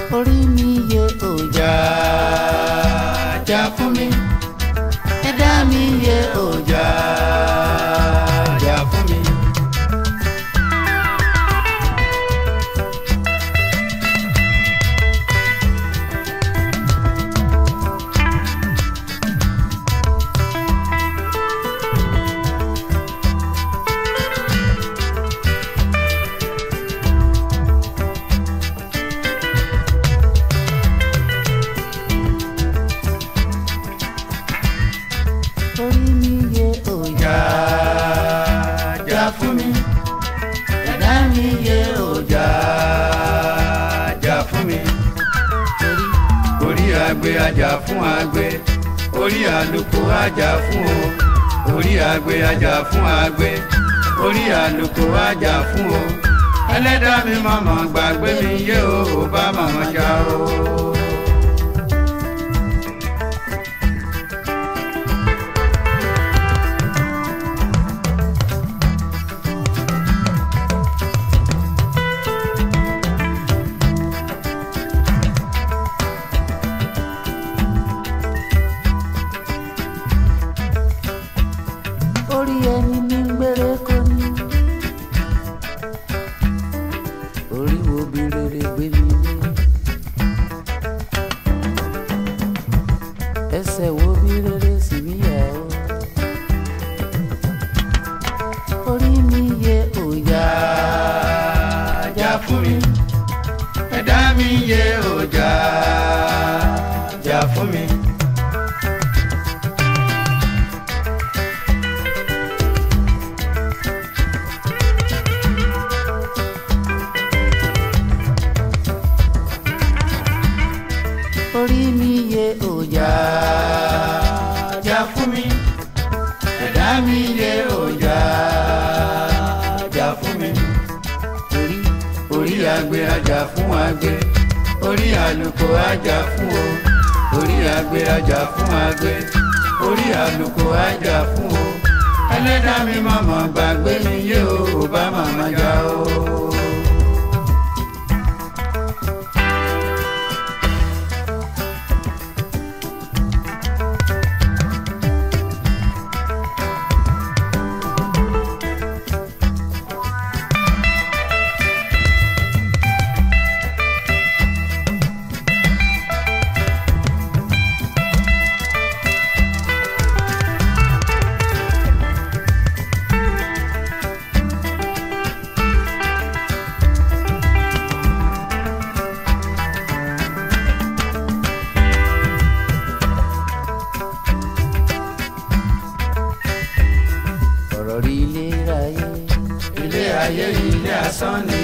orí mi yẹ òjà jà fún mi ẹ̀dá mi yẹ òjà jà fún mi. orí mi yẹ òjà jà fún mi ẹ̀dá mi yẹ òjà jà fún mi. orí agbe ajá fún agbe orí àlùkò ajá fún o orí agbe ajá fún agbe orí àlùkò ajá fún o ẹlẹ́dàá mi màmá gbàgbé mi yé o ò bá màmá já o. orí ẹni ní gbére kò ní. orí wo bí rere gbé mi dé. ẹsẹ̀ wo bí rere sì mí yà ó. orí mi yẹ òjà jà fún mi. ẹ̀dá mi yẹ òjà jà fún mi. orí mi yẹ òjà jà fún mi ẹ̀dá mi yẹ òjà jà fún mi orí orí agbe ajá fún agbe orí àlùkò ajá fún o orí agbe ajá fún agbe orí àlùkò ajá fún o ẹlẹ́dàá mi màmá gbàgbé mi yé o ò bá màmá já o. ọ̀rọ̀ rí ilé ayé. ilé ayé ilé asán ni.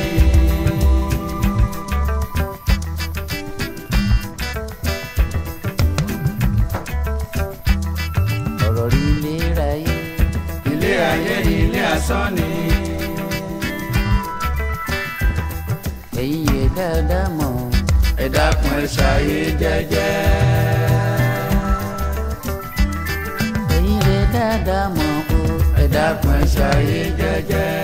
ọ̀rọ̀ rí ilé ayé. ilé ayé ilé asán ni. ẹ̀yin yẹ dáadáa mọ̀. ẹ dákun ẹ ṣàyè jẹ́jẹ́. ẹ̀yin yẹ dáadáa mọ̀ o. ẹ dákun ẹ ṣàyè jẹ́jẹ́.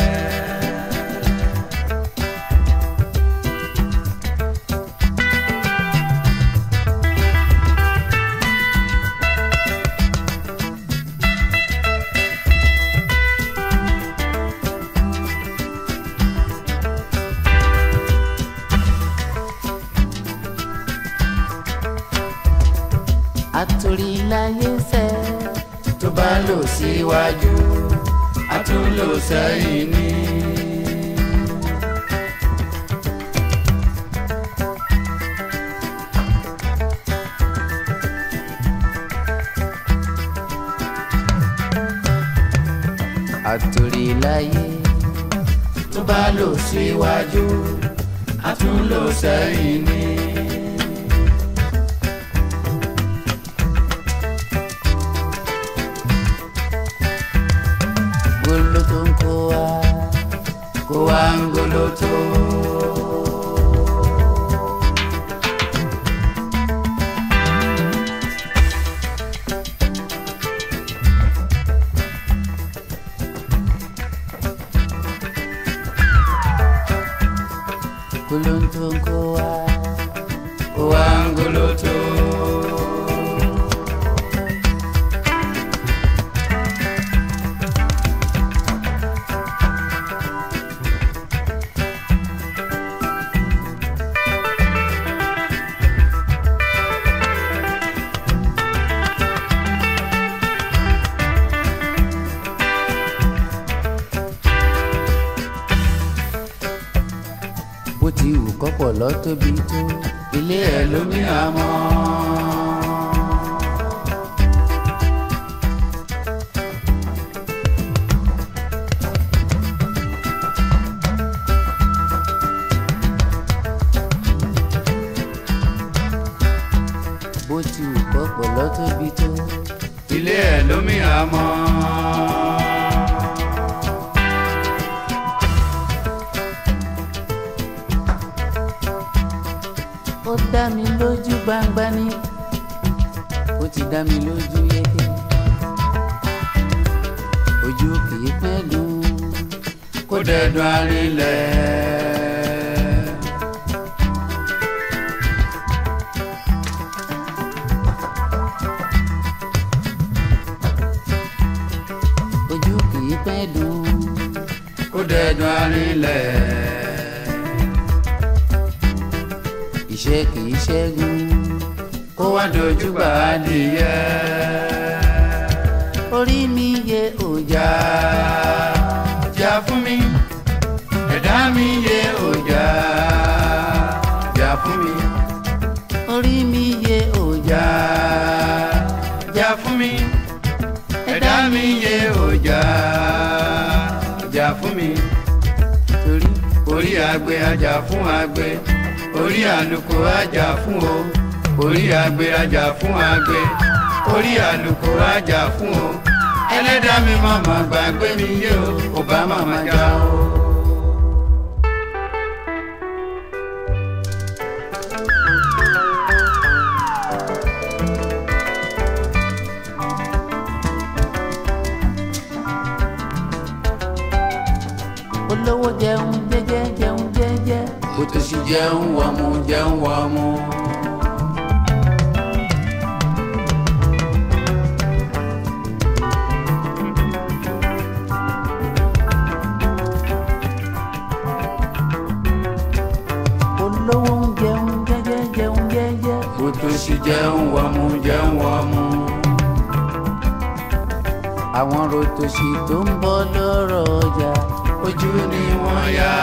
àtòrí láyé sẹ́ tó bá lò síwájú a tún lò sẹ́yìn ní. àtòrí láyé tó bá lò síwájú a tún lò sẹ́yìn ní. goloto ń kó wa kó wa ń goloto. goloto ń kó wa wangoloto. bó ti wù kọ́pọ̀ lọ tóbi tó ilé ẹ̀ lómi àmọ́. bó ti wù kọ́pọ̀ lọ tóbi tó ilé ẹ̀ lómi àmọ́. ó dá mi lójú gbangba ni ó ti dá mi lójú yéké ojú kìí pẹ́lú kó dẹ̀dùn arinlẹ̀. ojú kìí pẹ́lú kó dẹ̀dùn arinlẹ̀ iṣẹ́ kìí ṣẹ́gun kó wá dojú gbà á nìyẹ. orí mi yẹ òjà jà fún mi ẹ̀dá mi yẹ òjà jà fún mi. orí mi yẹ òjà jà fún mi ẹ̀dá mi yẹ òjà jà fún mi. torí orí agbe ajá fún agbe orí àlùkò ajá fún o orí agbe ajá fún agbe orí àlùkò ajá fún o ẹlẹ́dàá mi màmá gbàgbé mi yé o kò bá màmá já o. olówó jẹun jẹ́jẹ́ jẹun jẹ́jẹ́ òtòṣì jẹun wọ̀mù jẹun wọ̀mù. olówó ń jẹun jẹ́jẹ́ jẹun jẹ́jẹ́ òtòṣì jẹun wọ̀mù jẹun wọ̀mù. àwọn rotòṣì tó ń bọ́ lọ́rọ̀ ọjà ojú ni wọ́n yá.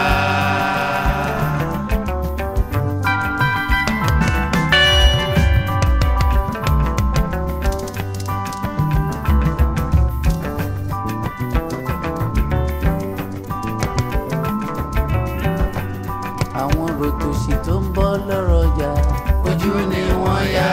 àwọn rotòṣì tó ń bọ́ lọ́rọ̀ ọjà ojú ni wọ́n yá.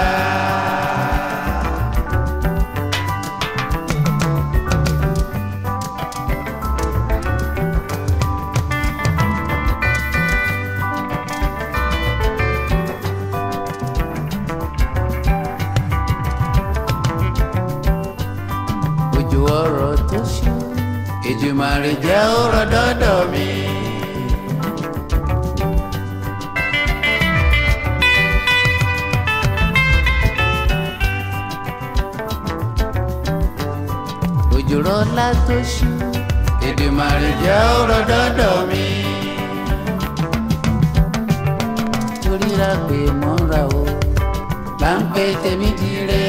ojú ọ̀rọ̀ tó ṣú Èdùmàrè jẹ́ ọ̀rọ̀ dọ́dọ̀ mi. ojú rọlá tó ṣú Èdùmàrè jẹ́ ọ̀rọ̀ dọ́dọ̀ mi. torí ra pé mọ́ra o là ń pè tèmi dire.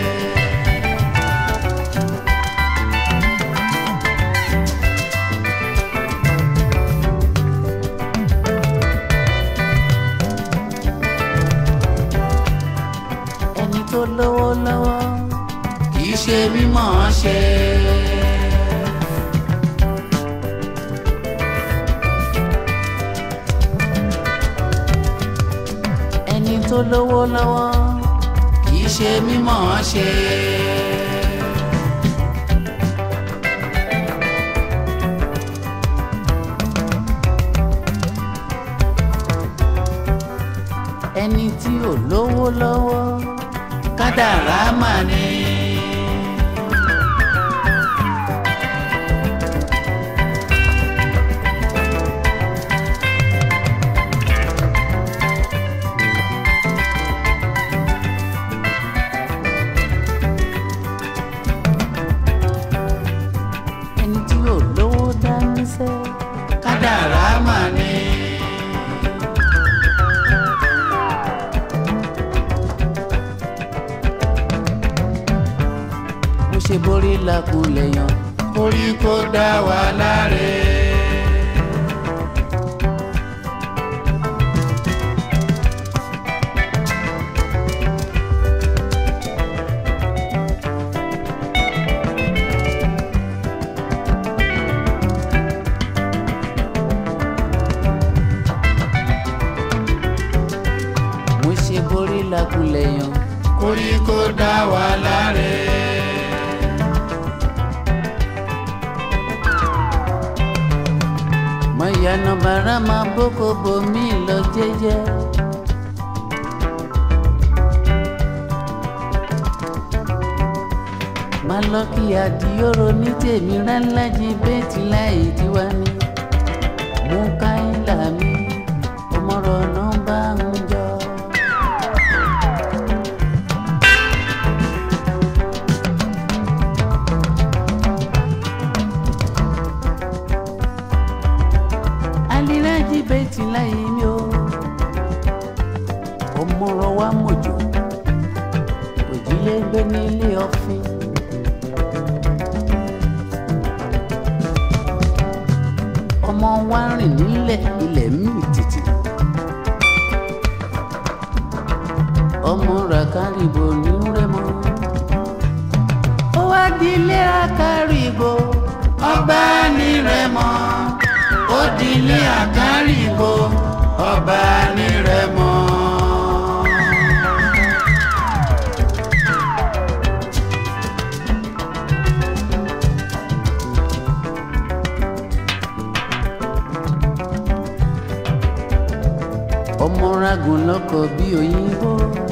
ẹni tó lówó lọ́wọ́ kì í ṣe mímọ̀ ṣe. ẹni tó lówó lọ́wọ́ kì í ṣe mímọ̀ ṣe. ẹni tí ò lówó lọ́wọ́ kádàrá mà ní. làkúlẹ̀ yan koríko dá wa láre. mo ṣe borí làkúlẹ̀ yan koríko dá wa láre. mo yànnà bàrà máa bókò bomi lọ jẹ́jẹ́. má lọ kí àdìyóró ní tèmi ránlájí bẹ́ẹ̀tì láì tiwa ní. mú káyìlá mi ọmọrọ̀ nọ́mbà ń jọ. aliraji bẹ́ẹ̀tì láì mi o ọmọrọ̀ wa mọ̀jọ̀ òjìlé gbé nílé ọ̀fìn. ọmọ wa rìn nílẹ̀ ilẹ̀ mí tìtì. ọmọ ràkàrìbò ní rẹ́mọ. ó wá dilé àkàrìbò ọba ní rẹ́mọ. ó dilé àkàrìbò ọba ní rẹ́mọ. ọmọ ragun lọkọ bí òyìnbó.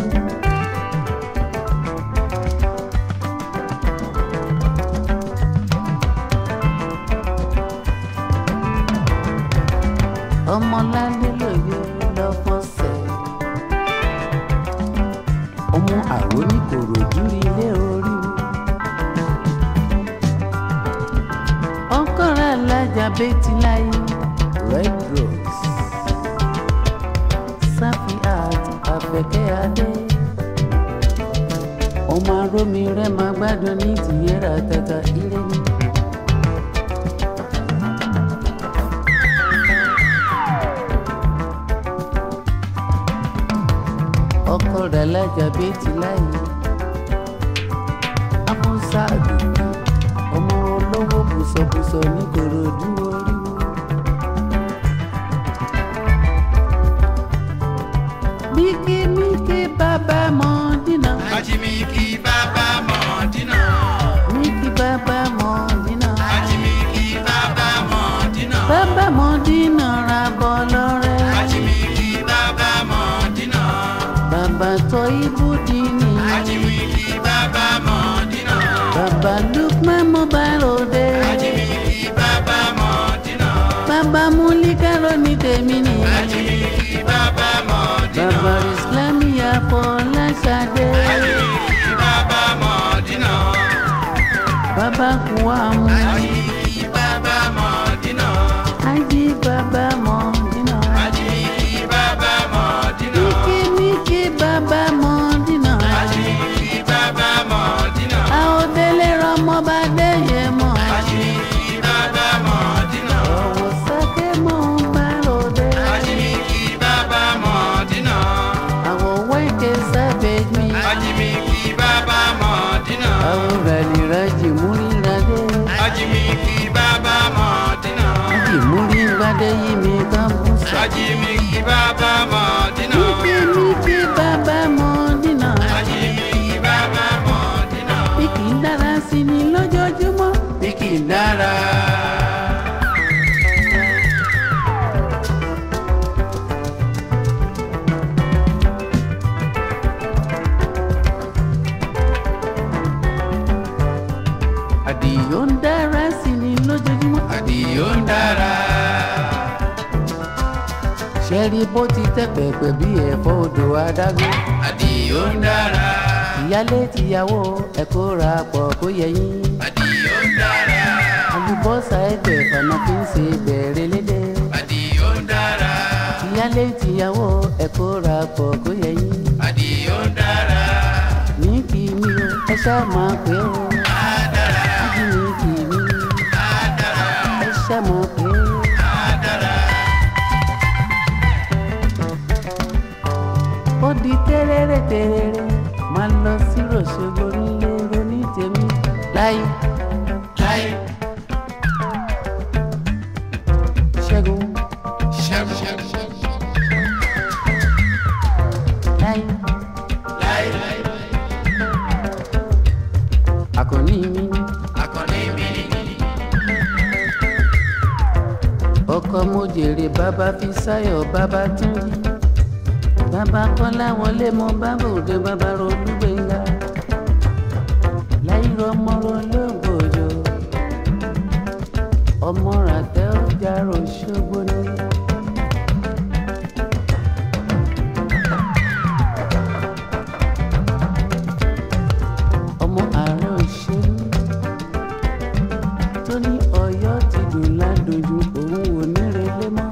ọmọlálé lòye lọ́fọ̀ọ́sẹ̀. ọmọ àrò ní kòròdú ilé orí. ọkọ̀rọ̀ alájà bẹ́tì láyé red rose sáfì àti àfẹ̀kẹ́ adé. ọmọ arómi rẹ̀ máa gbádùn ní tìyẹ́rà tata ire ni. ọkọ rẹ̀ lájà bẹ́tì láyé. amúsá àdùnnú ọmọ olówó bùsọ̀bùsọ̀ ní kòròdú oríwó. Miki Miki Baba Mondina. Ajimiki Baba Mọ̀dínà. Miki Baba Mondina. Ajimiki Baba Mọ̀dínà. Baba Mondina ra bọ́ lọ́rẹ́. Ajimiki Baba Mọ̀dínà. Baba tọ́ ibùdíní. Ajimiki Baba Mọ̀dínà. Baba Lukman Mobile Ode. Ajimiki Baba Mọ̀dínà. Baba Mulikaro ní tèmi ni. Ajimiki Baba Mọ̀dínà. Baba Islami Afọláṣadé. Ajimiki Baba Mọ̀dínà. Baba Kuamu. Ajimiki Baba Mọ̀dínà. Aji Baba Mondina. Ajimiki Baba Mọ̀dínà. Miki Miki Baba Mondina. Ajimiki Baba Mọ̀dínà. àòdélé rọmọ bá déyẹ mọ. Ajimiki Baba Mọ̀dínà. ọ̀wọ̀ sáké mọ̀ ń bá ròde. Ajimiki Baba Mọ̀dínà. àwọ̀ wẹ́ẹ̀kẹ́ sábẹ́ mi. Ajimiki Baba Mọ̀dínà. àwọ̀ ràlìrajì múríradé. Ajimiki Baba Mọ̀dínà. ájì múríradé yí mi ká bú sà. Ajimiki Baba Mọ̀dínà. Miki Miki bàbá mọ̀ dínà. Ajimiki Baba Mọ̀dínà. bí kì í dára sí ni lójoojúmọ́. Bí kì í dára. àdìyó ń dára sí ni lójoojúmọ́. Àdìyó ń dára. ṣẹ́rí bó ti tẹ́ pẹ̀pẹ̀ bí ẹ̀fọ́ odò adágún. Àdìyó ń dára. ìyálé tìyàwó ẹ kó ra pọ̀ kó yẹ yín. Àdìyó ń dára. àlùbọ́sà ẹgbẹ́ fana fi ń ṣe bẹ̀rẹ̀ lédè. Àdìyó ń dára. ìyálé tìyàwó ẹ kó ra pọ̀ kó yẹ yín. Àdìyó ń dára. ní kí mi o ẹ ṣáà máa pé o. Á dára. tẹ́rẹ́rẹ́ tẹ́rẹ́rẹ́ máa lọ sí ròṣogbo nílé ronú tèmi láyé láì ṣẹ́gun ṣẹ́gun láyé láì àkànní mi ní akọni mi ni ọkọ mo jèrè bàbá fi sáyọ̀ bàbá tún yí bàbá kọ́lá wọlé mọ bàbá òde bàbá rolúgbẹ̀ngà láyé ọmọ rológbòjò ọmọ ràtẹ́ ọjà ròṣogbo ní. ọmọ ààrẹ òṣèlú tó ní Ọ̀yọ́ ti dùn ládùjú òun ò ní relé mọ́.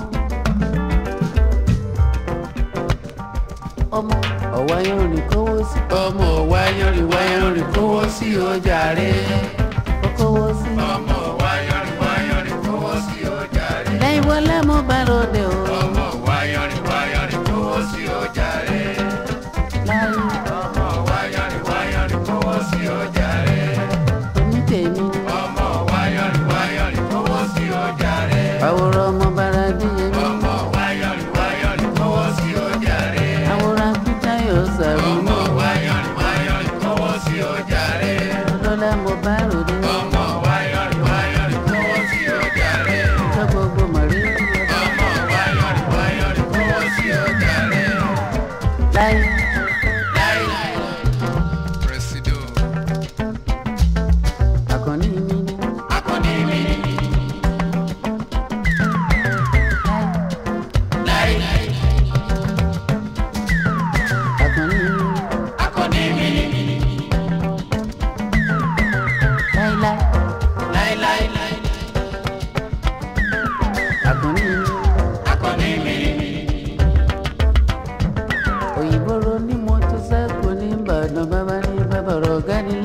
ọmọ ọ̀wáyọ̀rìn kówó sí ọmọ wáyọrin wáyọrin kówó sí ọjà rẹ kówó sí. ọmọ wáyọrin wáyọrin kówó sí ọjà rẹ lẹ́yìn wọlé mo bá ròde o. ọmọ wáyọrin wáyọrin kówó sí ọjà rẹ láyé ọmọ wáyọrin wáyọrin kówó sí ọjà rẹ onítèmi ni ọmọ wáyọrin wáyọrin kówó sí ọjà rẹ àwòrán ọmọ bára díyẹmí ọmọ wáyọrin wáyọrin kówó sí ọjà rẹ àwòrán kútáyọ̀ sàrúnú ọmọ wáyọrin wáyọrin kówó sí ọjà rẹ lọ́lá mo bá ròde ọmọ wáyọrin wáyọrin kówó sí ọjà rẹ ọjọ́ gbogbo mọ̀rí ọmọ wáyọrin wáyọrin kówó sí ọjà rẹ. láyé Presido, àkànní mi ni akọni mi, láyé láì, àkànní mi ni akọni mi, láíláí láì, láì, àkànní mi ni. akọni mi, òyìnbó ro ní mọ́tò sáàkó ní ìbàdàn bàbá ní bàbá ọ̀rọ̀ ọ̀gá ní